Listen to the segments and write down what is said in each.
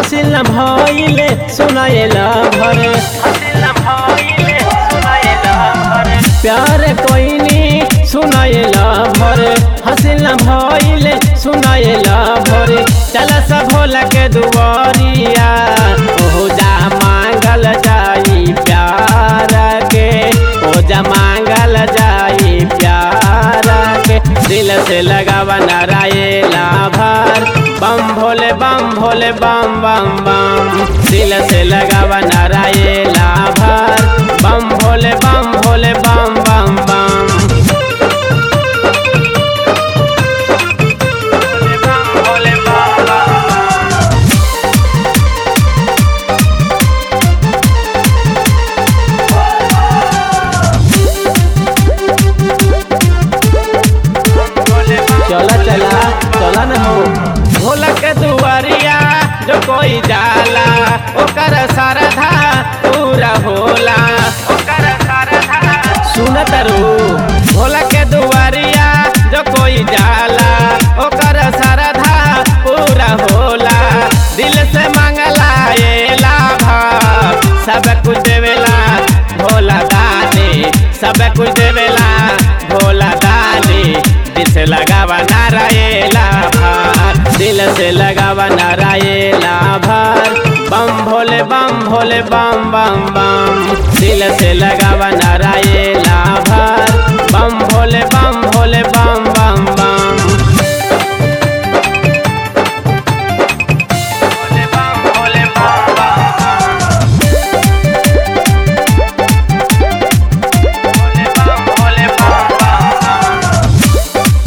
हसिल न भइले सुनाएला भरे हसिल न भइले सुनाएला भरे प्यार कोइनी सुनाएला भरे हसिल न भइले सुनाएला भरे चल सब भोला के दुआरिया ओहो जा मांगल जाई प्यार के ओ जा मांगल जाई प्यार के दिल से लगावा नारायला भर बम भोले बम भोले बम बम बम दिल से लगावा नारायला भर बम भोले बम भोले बम बम बम भोले बम बम चला चला चला न हो भोला के दुआरिया जो कोई जाला ओकर सरधा पूरा होला ओकर सरधा सुन तरू भोला के दुआरिया जो कोई जाला ओकर सरधा पूरा होला दिल से मांगला ये लाभा सब कुछ देवेला भोला दानी सब कुछ देवेला भोला दानी दिल से लगावा नारायला भार दिल से लगावा नारायला भार बम भोले बम भोले बम बम बम दिल से लगावा नारायला भार बम भोले बम भोले बम बम बम भोले बम भोले बम बम भोले बम भोले बम बम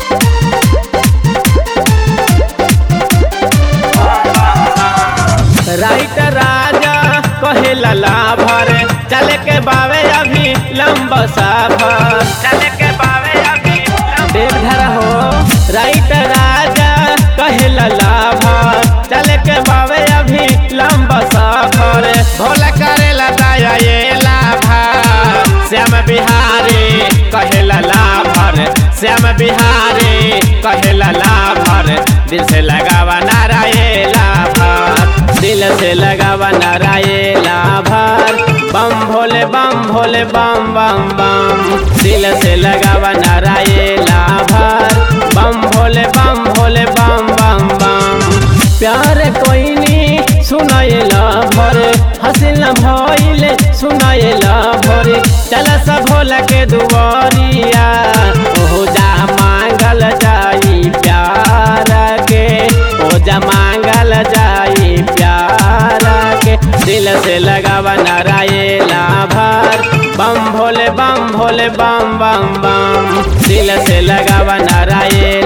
राइट राजा कहे लला भर चले के बावे अभी लंब सफर चले के बावे अभी देवधर हो राइट राजा कहे लला भर चले के बावे अभी लंब सफर भोला करे लदाया ये लाभा श्याम बिहारी कहे लला भर श्याम बिहारी कहे लला भर दिल से लगावा नारायला भर दिल से लगावा नारायला भर बम भोले बम भोले बम बम बम दिल से लगावा नारायला भर बम भोले बम भोले बम बम बम प्यार कोइनी सुनाएला भरे हसिल न भइले सुनाएला भरे चल सब भोला के दुआरिया ओहो जा मांगल जाई प्यार के ओ जा मांगल जाई प्यार के दिल से लगावा नारायला भर बम भोले बम भोले बम बम बम दिल से लगावा नारायण